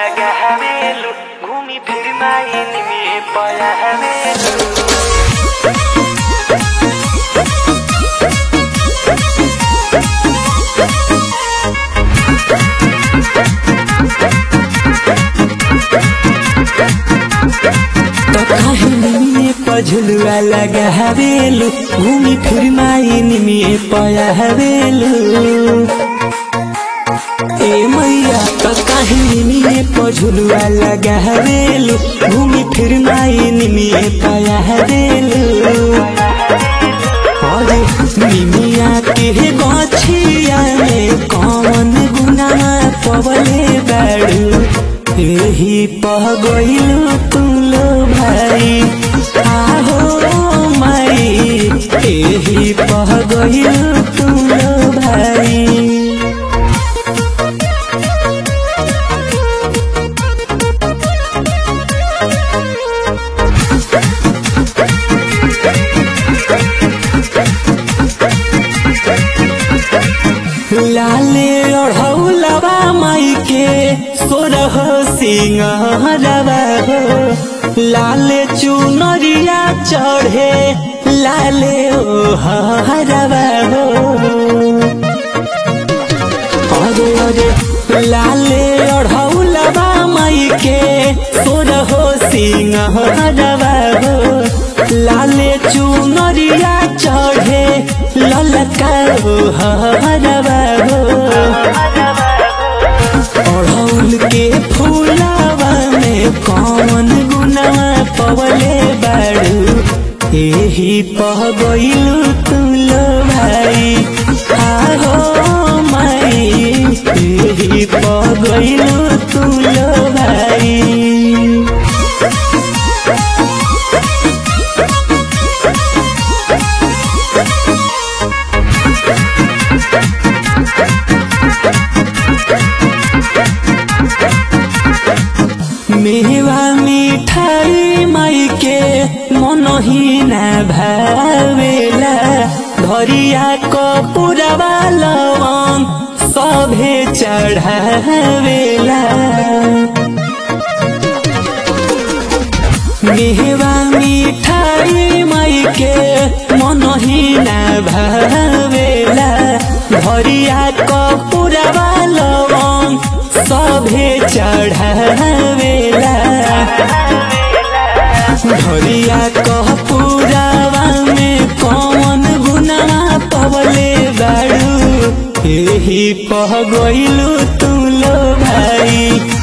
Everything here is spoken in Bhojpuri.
लगा हवेलू घूमी फिर माइन में पया हवेलू तो काहिनी में पझलुआ लगा हवेलू घूमी फिर माइन में पया हवेलू ए मैया तो काहिनी में पझलुआ लगा हवेलू घूमी फिर माइन में पया हवेलू अरे निमिया के गछिया में कौन गुना पवले बाड़ू एही पह गइलू तुम लो भाई आहो माई एही पह गइलू तुम लो भाई लाले ओढ़ौलवा माई के सोरह सिंहरवा हो लाले चुनरिया चढ़े लाले ओ हरवा हो अरे अरे लाले ओढ़ौलवा माई के सोरह सिंहरवा हो लाले चुनरिया चढ़े ललका ओ हरवा हो अड़हुल के फूलावा में कौन गुनावा पवले बाड़ू एही पह गइलू तुम लो भाई आहो माई एही पह गइलू तुम लो भाई मेवा मिठाई माई के मनही न भावेला धरिया कपुरवा लवंग सभे चढ़ावेला मेवा मिठाई माई के मनही न भावेला धरिया कपुरवा लवंग सभे चढ़ावेला धरिया कपुरवा में कौन गुनावा पवले बाड़ू एही पह गइलू तुम लो भाई